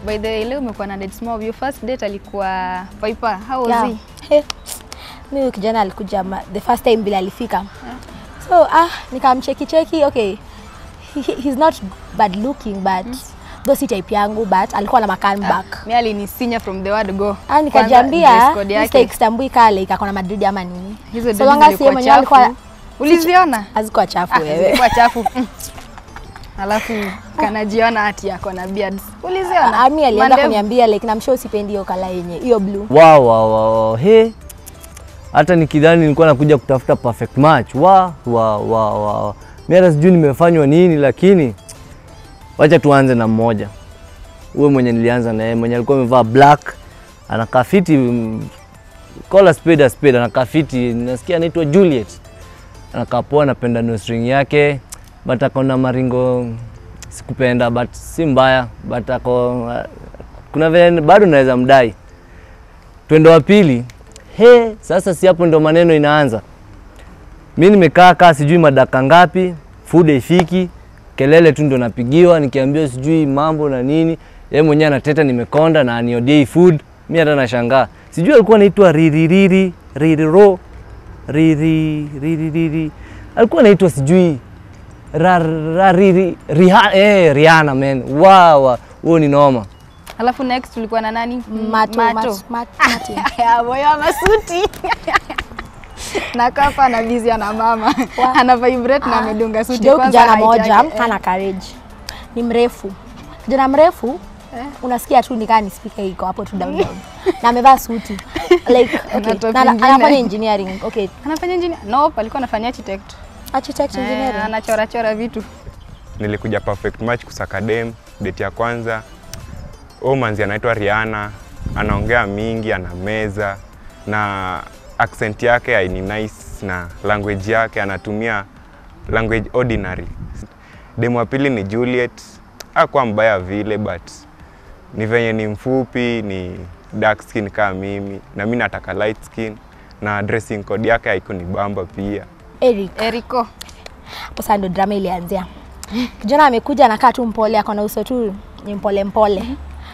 By the way, leo umekuwa na date small. Your first date alikuwa Piper. How was Yeah. he? Hey, mi huyu kijana alikuja ma, the first time vile alifika so ah, nikamcheki cheki okay he, he- he's not bad looking but though si type yangu but alikuwa na makan back Mimi alinisinya from the word go. Ah, Kwanza, nikajambia dress code yake. mistake stambui kale ika kona Madrid ama nini Hizo so dreads long as yeye zilikuwa mwenyewe alikuwa chafu. Uliziona? hazikuwa chafu Ah, wewe zilikuwa chafu. Mm. Alafu kanajiona ati yako na beards. Uliziona? ami alianza Mandevu. kuniambia like namshow sipendi hiyo kala yenye hiyo blue wow, wow, wow. He, hata nikidhani nilikuwa nakuja kutafuta perfect match wa wa wa wa. Mimi hata sijui nimefanywa nini, lakini wacha tuanze na mmoja huyo mwenye nilianza na yeye, mwenye alikuwa amevaa black, anakaa fiti, mm, call a spade a spade, anakaa fiti. Nasikia anaitwa Juliet, anakaa poa, napenda nose ring yake, but ako na maringo sikupenda, but si mbaya, but ako kuna vile bado naweza mdai twende wa pili. He, sasa si hapo ndo maneno inaanza. Mi nimekaa kaa sijui madaka ngapi, food haifiki, kelele tu ndo napigiwa, nikiambiwa sijui mambo na nini. Yeye mwenyewe anateta nimekonda na aniodiei food. Mi hata nashangaa, sijui alikuwa anaitwa riririri ririro riri riri riri, alikuwa anaitwa sijui ra, ra, riri, riha, eh, Rihanna man, wow, huo ni noma. Alafu next tulikuwa na nani? mato, Mato. Mat, mat, Martin. Ya, moyo wa masuti. na kapa na busy ana mama. Ana vibrate na amedunga suti Shida huyu kwanza kijana height moja yake, eh. hana courage, ni mrefu. Kijana mrefu unasikia tu nikaa ni speaker iko hapo tu down down, na amevaa suti like Na okay, top na na- ingine. anafanya engineering okay, Anafanya engineer? Nope, alikuwa anafanya architect. architect Eh, engineering. anachora chora vitu. nilikuja perfect match kusaka dem date ya kwanza huyu manzi anaitwa Rihanna anaongea mingi ana meza na accent yake haini nice na language yake anatumia language ordinary demu wa pili ni Juliet akuwa mbaya vile but ni venye ni mfupi ni dark skin kama mimi na mi nataka light skin na dressing code yake haiko ni bamba pia Eric, Eriko. hapo sasa ndo drama ilianzia. Kijana amekuja anakaa tu mpole, ako na uso tu ni mpole mpole.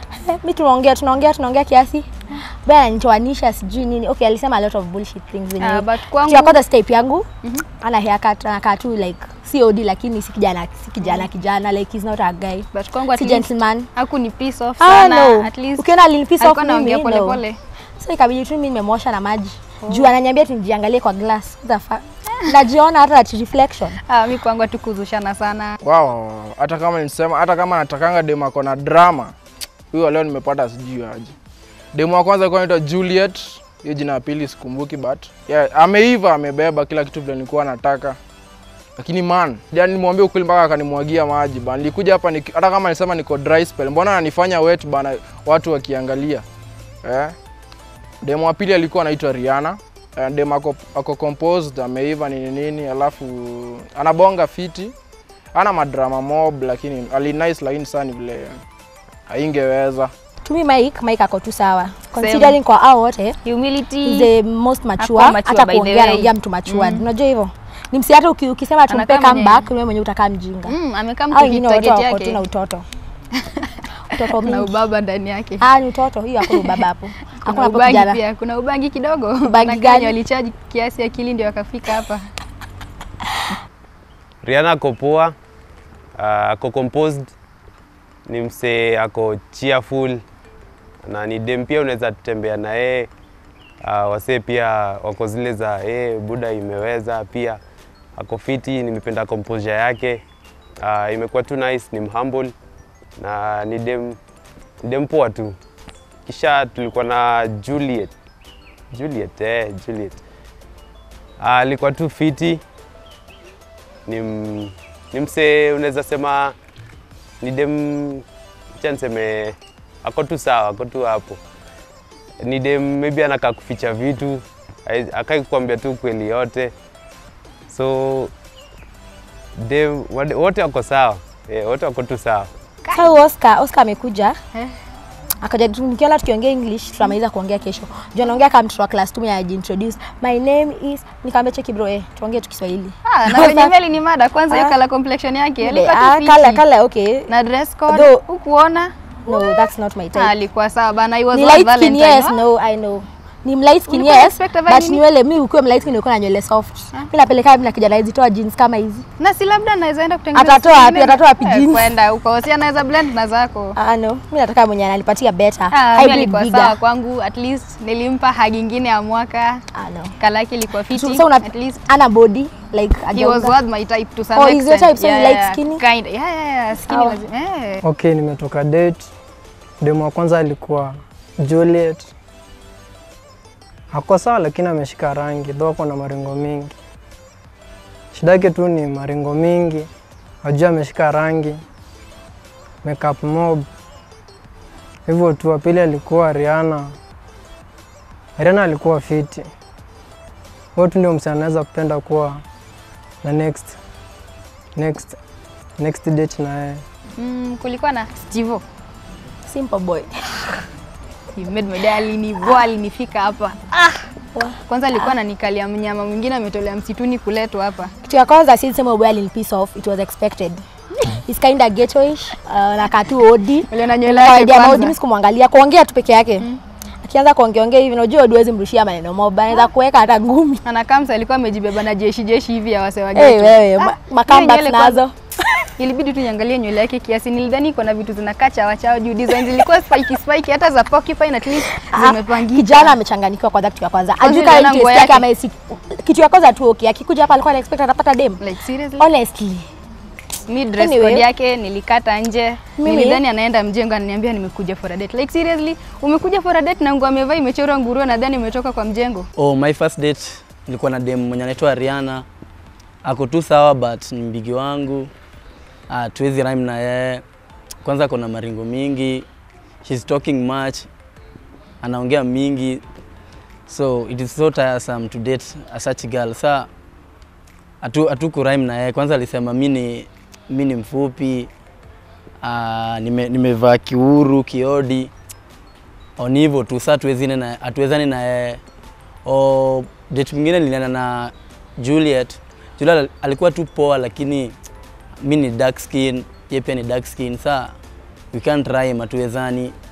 Mi tunaongea tunaongea tunaongea kiasi baya ananitoanisha sijui nini. Okay, alisema a lot of bullshit things zenye. Ah, but Kitu kwangu- ya kwanza type yangu ana haircut anakaa tu like si OD lakini si kijana si kijana kijana like he's not a guy. But kwangu at Si least gentleman. haku ni piece off Ah, sana. no. At least Ukiona alinipiss off alikuwa anaongea mimi, pole no. pole. So ikabidi tu mimi nimemwosha na maji. Juu ananiambia tu nijiangalie kwa glass. What the fuck? Najiona hata at reflection. Ah, mi kwangu hatukuzushana sana. Wow, hata kama nisema hata kama natakanga demu ako na drama, huyo leo nimepata sijui aje. Demu wa kwanza alikuwa anaitwa Juliet, hiyo jina ya pili sikumbuki but yeah, ameiva amebeba kila kitu vile nilikuwa nataka. Lakini man, jana nimwambia ukweli mpaka akanimwagia maji bana. Nilikuja hapa niki- hata kama nisema niko dry spell, mbona ananifanya wet bana watu wakiangalia. Eh? Demu wa pili alikuwa anaitwa Rihanna. Eh, Demu ako, ako composed, ameiva nini nini, alafu anabonga fiti ana madrama mob lakini ali nice lakini sana ni vile haingeweza Tumi Mike, Mike ako tu sawa. Considering kwa hao wote he's Humility. the most mature, Hakuwa mature hata by the kuongea way. anaongea mtu matured. Unajua hivyo? Ni msi hata uki, ukisema tumpe Anakaa mwenye- comeback wewe mwenyewe utakaa mjinga. Mm, amekaa Hao mtu wengine wote target wako tu na yake. utoto. Utoto Na mingi. ubaba ndani yake. Ah, ni utoto, hiyo hakuna ubaba hapo. Kuna Hakuna hapo ubangi kijana. pia, kuna ubangi kidogo. Ubangi Na gani? Kenya walichaji kiasi akili ndio wakafika hapa. Rihanna ako poa, uh, ako composed, ni msee ako cheerful na ni dem pia unaweza tembea na yeye. Uh, wasee pia wako zile za eh, buda imeweza pia ako fiti, nimependa composure yake. Uh, imekuwa tu nice, ni mhumble na ni dem, ni dem poa tu. Kisha tulikuwa na Juliet. Juliet, eh, Juliet. Uh, alikuwa tu fiti ni, m- ni msee unaweza sema ni dem cha niseme ako tu sawa, ako tu hapo. Ni dem maybe anakaa kuficha vitu, hai- akai kukwambia tu kweli yote, so dem wade- wote wako sawa eh, wote wako tu sawa. Sasa huyu Oscar, Oscar amekuja. Eh. Akaja tu- nikiona tukiongea English tutamaliza kuongea kesho. Juu anaongea kama mtoto wa class 2 anajiintroduce. My name is nikamwambia cheki bro eh tuongee tu Kiswahili. Ah, na kwenye meli ni mada kwanza hiyo Ah. color complexion yake. Ile, Alikuwa ah, tu kala fiti. kala okay. Na dress code Though- hukuona no that's not my type Ah, alikuwa sawa bana. He was ni worth light skin Valentine, yes no? no i know ni light skin Ulikuwa yes expect avae but nini? nywele mi ukiwa light skin ulikuwa na nywele soft mi napeleka mimi na kijana hizi toa jeans kama hizi Na si labda anaweza enda kutengeneza. Atatoa siku wapi? ingine. Atatoa wapi Eh, jeans? Kwenda huko. Si anaweza blend na zako. ah no mi nataka mwenye ananipatia better Ah, mi hybrid alikuwa bigger sawa kwangu. At least nilimpa hagi ingine ya mwaka. ah no Kalaki ilikuwa fiti. so, so una, At least ana body like he was ajaunga. worth my type to some Oh, he's your extent. type, so you like skinny? Kind. Yeah, yeah, yeah. Skinny Oh. lazima. Eh. Okay, nimetoka date. Demu wa kwanza alikuwa Juliet. Ako sawa lakini ameshika rangi, though ako na maringo mingi. Shida yake tu ni maringo mingi, ajua ameshika rangi, makeup mob. Hivyo tu. Wa pili alikuwa Rihanna. Rihanna alikuwa fiti. Huyo tu ndio msanii anaweza kupenda kuwa na next next next date na yeye. Mm, kulikuwa na Stivo. simple boy He made my day alinivoa alinifika hapa. Ah. Kwanza alikuwa ananikalia mnyama mwingine ametolea msituni kuletwa hapa. kitu ya kwanza si sema boy alini piss off it was expected He's kind of ghettoish uh, na katu odi Uliona nywele kawaida yake ya maudi kwanza. mimi sikumwangalia kuongea tu peke yake akianza kuongea ongea hivi unajua odi huwezi mrushia maneno moba anaweza kuweka hata ngumi Anakamsa alikuwa amejibeba na jeshi jeshi hivi ya wase wa eh ghetto. wewe ma- Ah, makamba hiyo nywele kwanza- nazo Ilibidi tu niangalie nywele yake kiasi. Nilidhani iko na vitu zinakaa chawa chawa juu design zilikuwa spiky spiky hata za porcupine at least Ah, zimepangika. kijana amechanganyikiwa kwanza kitu ya kwanza Kwanza ajui kama uliona interest nguo yake yake? ama isi kitu ya kwanza tu okay akikuja hapa alikuwa ana expect atapata dem Like seriously? honestly Mi dress Anyway. code yake nilikata nje. Mimi- Nilidhani anaenda mjengo ananiambia nimekuja for a date. Like seriously, umekuja for a date na nguo amevaa imechorwa nguruwe nadhani umetoka kwa mjengo. Oh, my first date nilikuwa na dem mwenye anaitwa Rihanna. Ako tu sawa but ni mbigi wangu. Ah, tuwezi rhyme na yeye. Kwanza ako na maringo mingi. She's talking much. Anaongea mingi. So it is so tiresome to date a such girl. Sa atu atu rhyme na yeye. Kwanza alisema mi ni mi ni mfupi. Ah, nime, nimevaa kiuru, kiodi. Oni hivyo tu saa tuwezine na hatuwezani na yeye. O date mwingine nilienda na Juliet. Juliet alikuwa tu poa, lakini mi ni dark skin, yeye pia ni dark skin. Saa we can't rhyme, hatuwezani.